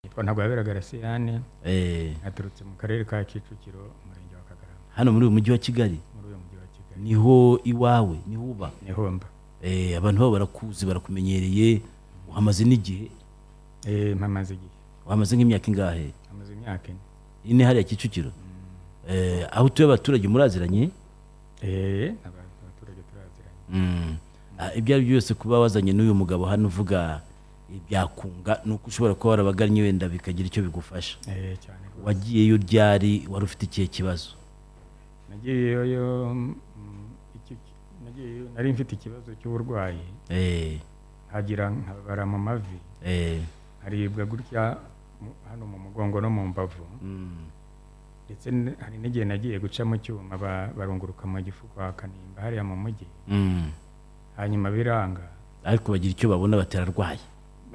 yitwa ntagoyabera garasiyane Eh, aturutse mu karere ka kicukiro umurenge wa kagarama hano muri uyu mujyi wa kigali muri uyu mujyi wa kigali niho iwawe niho uba niho mba Eh, abantu babo barakuzi barakumenyereye uhamaze n'igihe Eh, mpamaze igihe uhamaze nk'imyaka ingahe hamaze imyaka ine ine hariya kicukiro Eh, aho utuye abaturage muraziranye Eh, aba- abaturage turaziranye Mm. Ah, ibyo ari byo byose kuba wazanye n'uyu mugabo hano uvuga eh, byakunga ni uko ushobora kuba warabagannye wenda bikagira icyo bigufasha Eh, cyane rwose. wagiyeyo ryari wari ufite ikihe kibazo nagiyeyo mm, iki- nagiyeyo nari mfite ikibazo cy'uburwayi Eh, hagira nkabara mu mavi eh, haribwa gutya mu- hano mu mugongo no mu mbavu mm, ndetse n- hari n'igihe nagiye guca mu cyuma ba- barunguruka mu gifu kwa kanimba hariya mu mujyi mm. hanyuma biranga ariko bagira icyo babona baterarwaye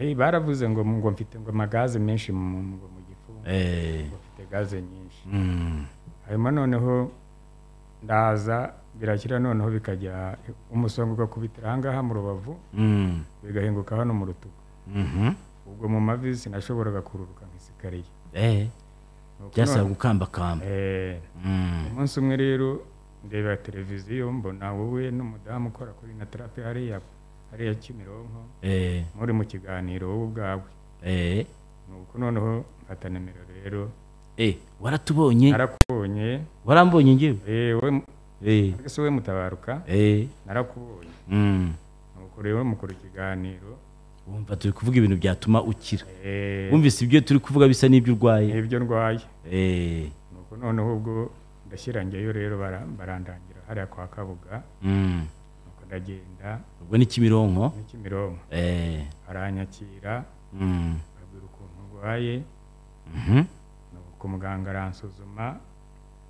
Eh, baravuze ngo ngo mfite ngo amagaze menshi mu ngo mu gifu Eh, ngo mfite gaze nyinshi mm, hanyuma noneho ndaza birakira noneho bikajya umusonga ugakubitira ahangaha mu rubavu mm, bigahinguka hano mu rutugu mhm. ubwo mu mavi sinashoboraga kururuka nk'isikariye Eh, Nuko byasaba none- gukambakamba Eh, Mm, umunsi umwe rero ndeba televiziyo mbona wowe n'umudamu ukora kuri na tarape hariya hariya kimironko eh, muri mu kiganiro wowe ubwawe eh, nuko noneho mfata nimero rero eh, waratubonye narakubonye warambonye ngewe yewe Eh, mbese we mutabaruka eh, narakubonye mm. nuko rero mukora ikiganiro wumva turi kuvuga ibintu byatuma ukira eh, wumvise ibyo turi kuvuga bisa n'ibyo urwaye n'ibyo ndwaye Eh, nuko noneho ubwo ndashyira njyayo rero bara- barandangira hariya kwa kabuga mm. nuko ndagenda ubwo ni kimironko ni kimironko Eh, aranyakira mm, abwira ukuntu ndwaye mhm, nuko muganga aransuzuma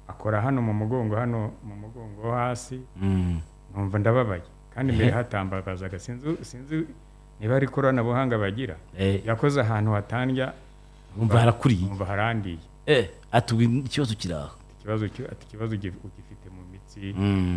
akora hano mu mugongo hano mu mugongo wo hasi mm. numva ndababaye kandi imbere Ehe. hatambabazaga sinzi sinzi niba ari ikoranabuhanga bagira Eh, yakoze ahantu hatandya wumva harakuriye numva harandiye Eh, ati ubu ikibazo kiri aho ikibazo cyo- ati ikibazo ugi- ugifite mu mitsi Mm,